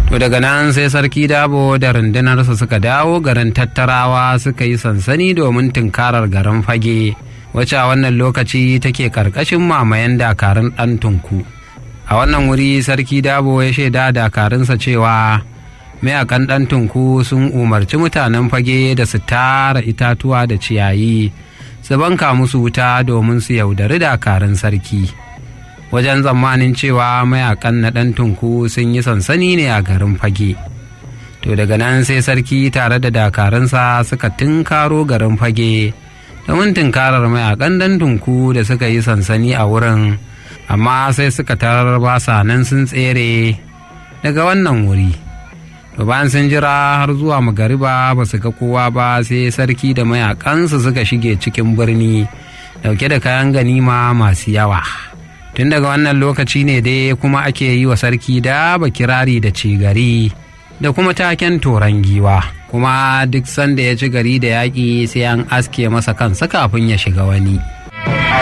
to daga nan sai sarki dabo da rundunarsa suka dawo garin tattarawa suka yi sansani domin tunkarar garin fage wacce a wannan lokaci take karkashin mamayen dakarun ɗan tunku a wannan wuri sarki dabo ya shaida dakarunsa cewa mayakan ɗan tunku sun umarci mutanen fage da su tara itatuwa da ciyayi su banka musu wuta domin su yaudari dakarun sarki wajen tsammanin cewa mayakan na ɗan tunku sun yi sansani ne a garin fage to daga nan sai sarki tare da dakarunsa suka tunkaro garin fage domin tunkarar mayakan ɗan tunku da suka yi sansani a wurin amma sai suka tarar basa nan sun tsere daga wannan wuri to bayan sun jira har zuwa magariba ba su ga kowa ba sai sarki da mayakansu suka shige cikin birni dauke da kayan ganima masu yawa tun daga wannan lokaci ne dai kuma ake yi wa sarki da kirari da cigari da kuma taken toron giwa kuma duk sanda ya ci gari da yaƙi sai an aske masa kansa kafin ya shiga wani